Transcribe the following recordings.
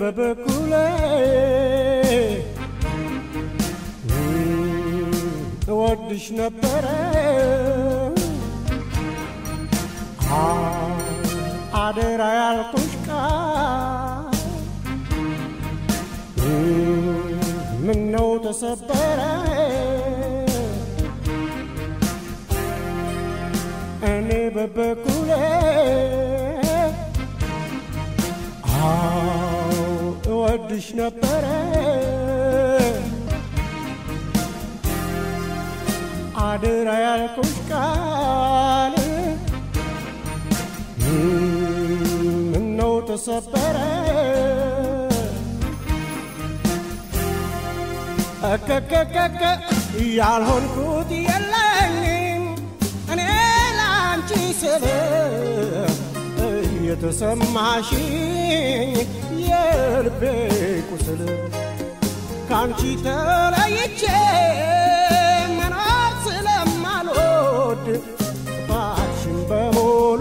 በበኩሌ እወድሽ ነበረ አደራ ያልኩሽ ቃል ምነው ተሰበረ እኔ በበኩሌ አው እወድሽ ነበረ አደራ ያልኩሽ ቃል ምነው ተሰበረ እከከከከ ያልሆንኩት የለኝም እኔ ላንቺ ስል የተሰማሽኝ የልቤ ቁስል ካንቺ ተለይቼ መኖር ስለማልወድ ጥፋትሽን በሙሉ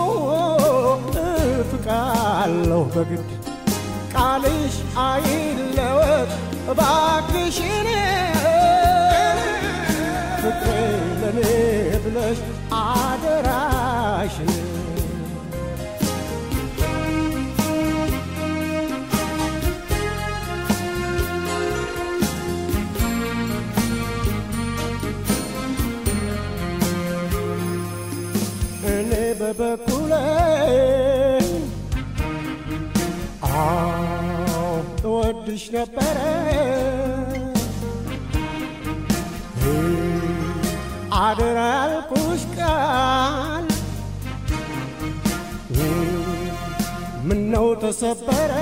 እፍቃለሁ በግድ ቃልሽ አይለወጥ እባክሽን ፍቅሬ ለኔ ብለሽ አደራሽን እኔ በበኩሌ አዎ እወድሽ ነበረ አደራ ያልኩሽ ቃል ምነው ተሰበረ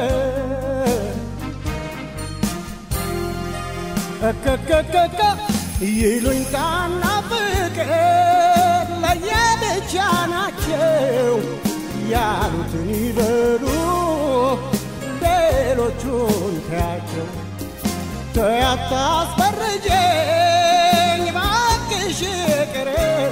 እከከከከ ይሉኝታና ፍቅር ለየብቻ ናቸው ያሉትን ይበሉ ሌሎቹን ተያቸው ተያታስፈርጀኝ ባክሽ ቅር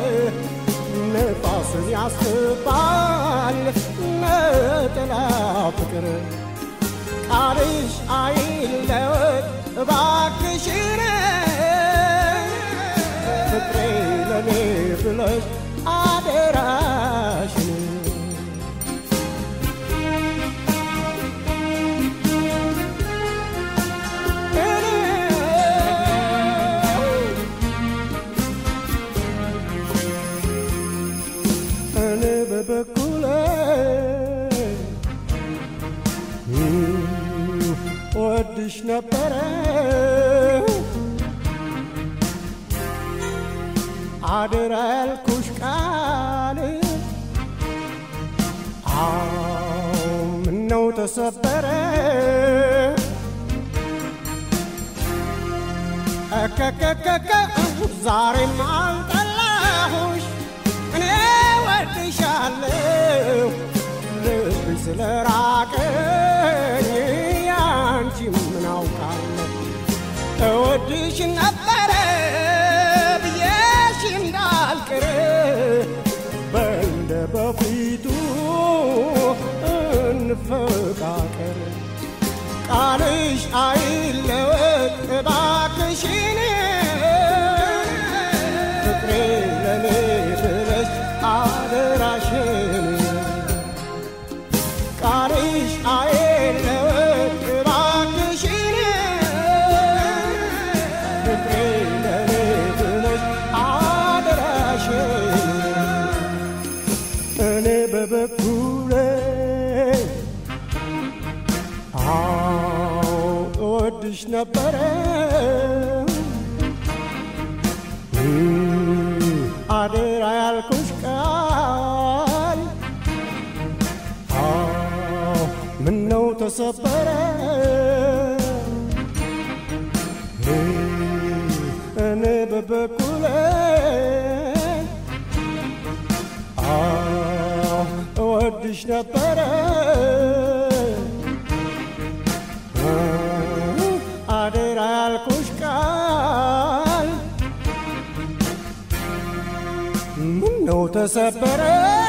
ነፋስን ያስባል ነጠላ ፍቅር ቃልሽ አይለወጥ እባክሽን ፍቅሬ ለኔ ብለሽ አደራሽን እኔ በበኩሌ ወድሽ ነበረ አደራ ያልኩሽ ቃል አዎ ምነው ተሰበረ እከከከከ ዛሬም አልጠላሁሽ እኔ ወድሻለሁ ልብሽ ስለራቀኝ ያንቺ ምን አውቃለሁ እወድሽ ነበረ ብዬሽ እንዳልቅር በእንደ በፊቱ እንፈቃቀር ቃልሽ አይለወጥ እባክሽን ፍቅሬ ለኔ ብለሽ አደራሽን ቃልሽ አይለወጥ እባክሽን ፍቅሬ ለኔ ብለሽ አደራሽን እኔ በበኩሌ አዎ እወድሽ ነበረ አደራ ያልኩሽ ቃል አዎ ምነው ተሰበረ እኔ በበኩሌ አዎ እወድሽ ነበረ አደራ ያልኩሽ ቃል ምነው ተሰበረ